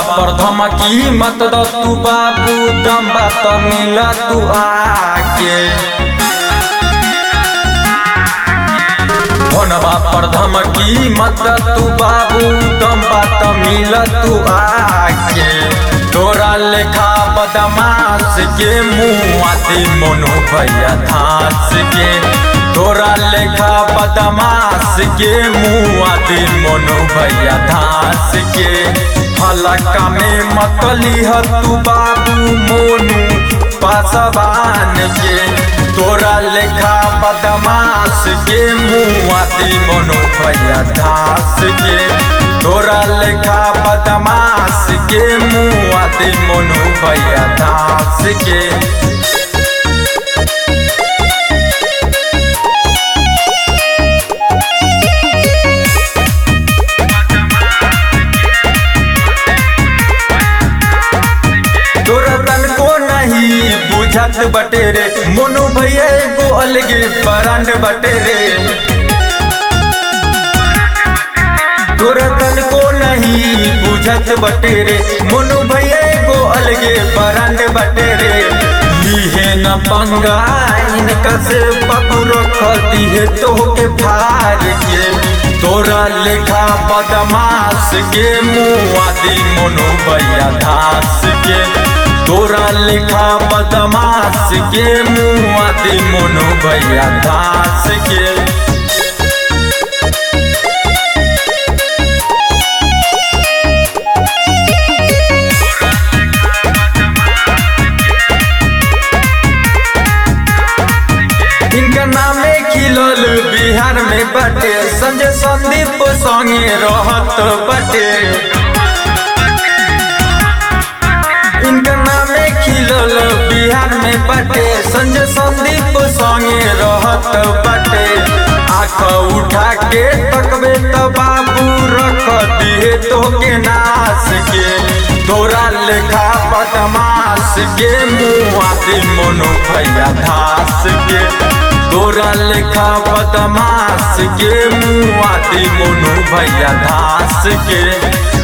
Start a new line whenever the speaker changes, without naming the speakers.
पर धमकी मत द तू बाबू दम बात मिल तू आके फोनवा पर धमकी मत द तू बाबू दम बात मिल तू आके तोरा लेखा बदमाश के मुँह आती मोनो भैया धास के तोरा लेखा बदमाश के मुँह आती मोनो भैया धास के हलका में मतली ह तू बाबू मोनू पासवान के तोरा लेखा बदमाश के मुँह आती मोनो भैया धास के तोरा लेखा बदमाश के मुँह आती मोनू भैया धास के तोरा तन को नहीं बुझत बटे रे मोनू भैया एगो अलगे ब्रांड बटे रे तोरा तन को नहीं बुझत बटे रे मोनू भैया एगो अलगे ब्रांड बटे रे लीहे न पंगा इनका से पकड़ो खती है तो के फार के तोरा लेखा बदमाश के मुँह आदि मोनू भैया धास के तोरा लेखा बदमाश के मुँह आदि मोनू भैया धास के इनका नामे खिलल बिहार में बटे संजय संदीप संगे रहत बटे इनका नामे खिलल बिहार में बटे संजय संदीप संगे रहत बटे आँख उठा के तकबे तो बाबू रख दिए तो के नाश के तोरा लेखा बदमाश के मुँह आती मोनो भैया धास के तोरा लेखा बदमाश के मुँह आती मोनू भैया धास के